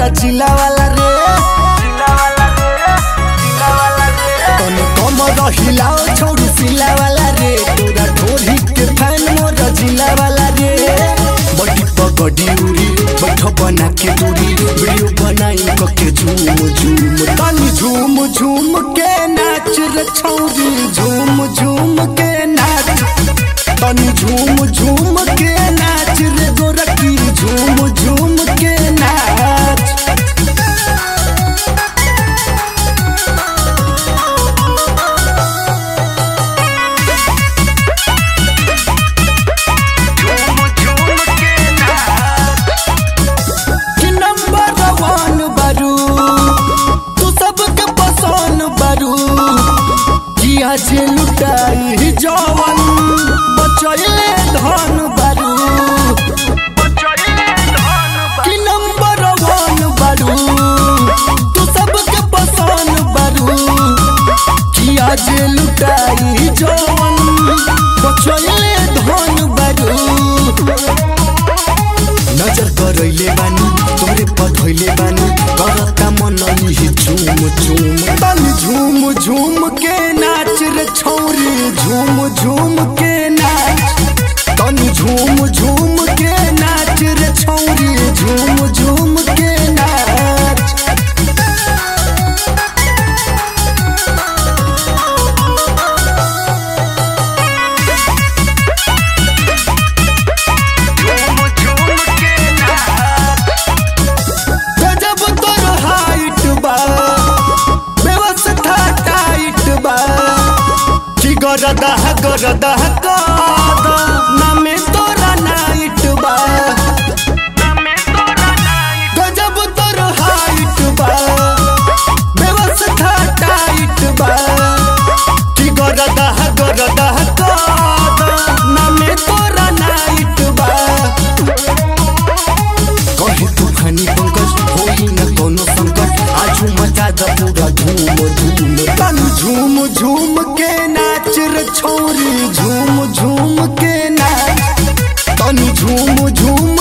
जिला वाला रे तने कम रहिलाओ छोड़ू सिला वाला रे तोरा ढोरी के फैन मोर जिला वाला रे बड़ी पगड़ी उड़ी बैठ बना के दूरी वीडियो बनाई कके झूम झूम तनी झूम झूम के नाच रे छौरी झूम झूम के नाच तनी झूम झूम के नाच रे गोरखी झूम झूम के नाच कि नंबर वन बारू तू सबके पसंद बारू किया जे लुटाई जवन बचैले धन बारू कि नंबर वन बारू तू सबके पसंद बारू किया जे लुटाई जवन बचैले धन बारू नजर करैले बानी तोरे पधैले बानी करता मन लिहि झुम झुम तन झुम झुम के नाच रे छौरी झुम झुम के नाच तन झुम झुम के नाच रे छौरी झुम झुम के नाच गजब तोर हाइट बा व्यवस्था टाइट बा कि गरदा गरदा कद नामे तोरा नाइट बा गजब तोर हाइट बा व्यवस्था टाइट बा कि गरदा गरदा कद नामे तोरा नाइट बा कहे तूफानी पंकज होई न कोनो संकट आजू मचा द पूरा धूम धूम तन झूम झूम के नाच रे छौरी झूम झूम के नाच तन झूम झूम